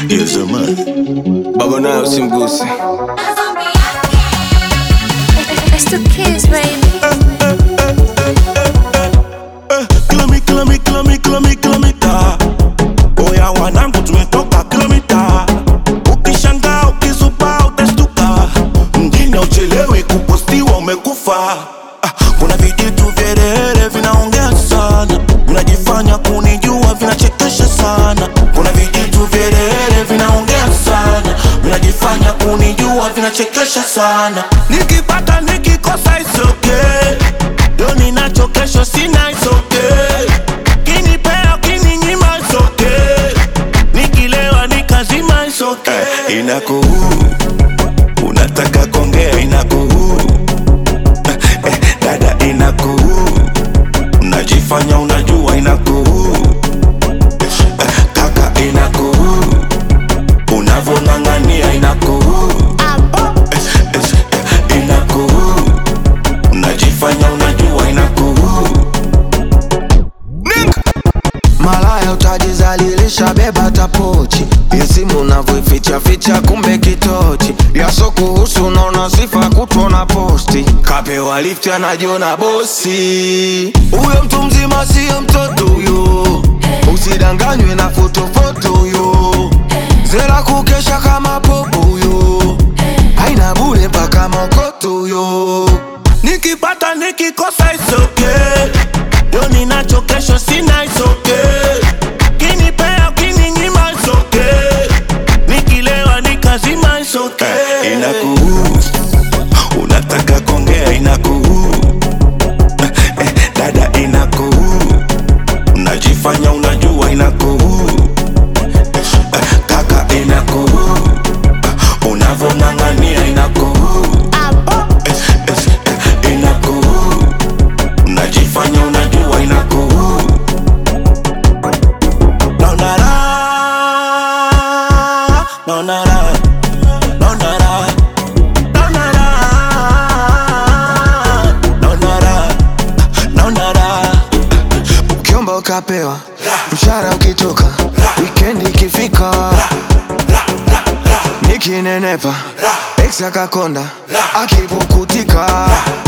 Yes, man. Baba naye usimguse. It's the kids, baby. Kilomi, kilomi, kilomi, kilomi, kilomita. Oya wanangu tumetoka kilomita. Ukishangaa ukisupa utastuka. Mjini uchelewi kupostiwa umekufa. Ah, Kuna vijitu vyelele vinaongea sana, vinajifanya kunijua, vinachekesha sana. Kuna vijitu vyelele vinaongea sana, vinajifanya kunijua, vinachekesha sana. Nikipata nikikosa it's okay. Leo ninacho kesho sina it's okay. Kinipea kininyima it's okay. Nikilewa nikazima it's okay. Inakuhuru, unataka kongea inakuhuru eh, dada inakuhuru, unajifanya unajua inakuhuru eh, kaka inakuhuru, unavong'ang'ania inakuhuru eh, eh, inakuhuru, unajifanya unajua inakuhuru Malaya utajizalilisha, beba tapochi isimu unavyoificha ficha, kumbe kitochi yaso kuhusu, unaona sifa kutona posti, kapewa lifti anajiona bosi. Huyo mtu mzima siyo mtoto huyo, usidanganywe na fotofoto huyo, zera kukesha kama popo huyo, haina bure mpaka mokoto huyo. Nikipata nikikosa it's okay. Leo ninacho kesho sina it's okay. Kinipea kininyima it's okay. Nikilewa nikazima it's okay. Inakuhuru, unataka kongea inakuhuru. Eh, dada inakuhuru, unajifanya unajua inakuhuru. Eh, kaka inakuhuru, eh, unavong'ang'ania inakuhuru. Eh, eh, inakuhuru, unajifanya unajua inakuhuru. Naona raha, naona raha, naona raha, naona raha, naona raha, naona raha. Ukiomba ukapewa, mshahara ukitoka, wikendi ikifika, nikinenepa, ex akakonda, akipukutika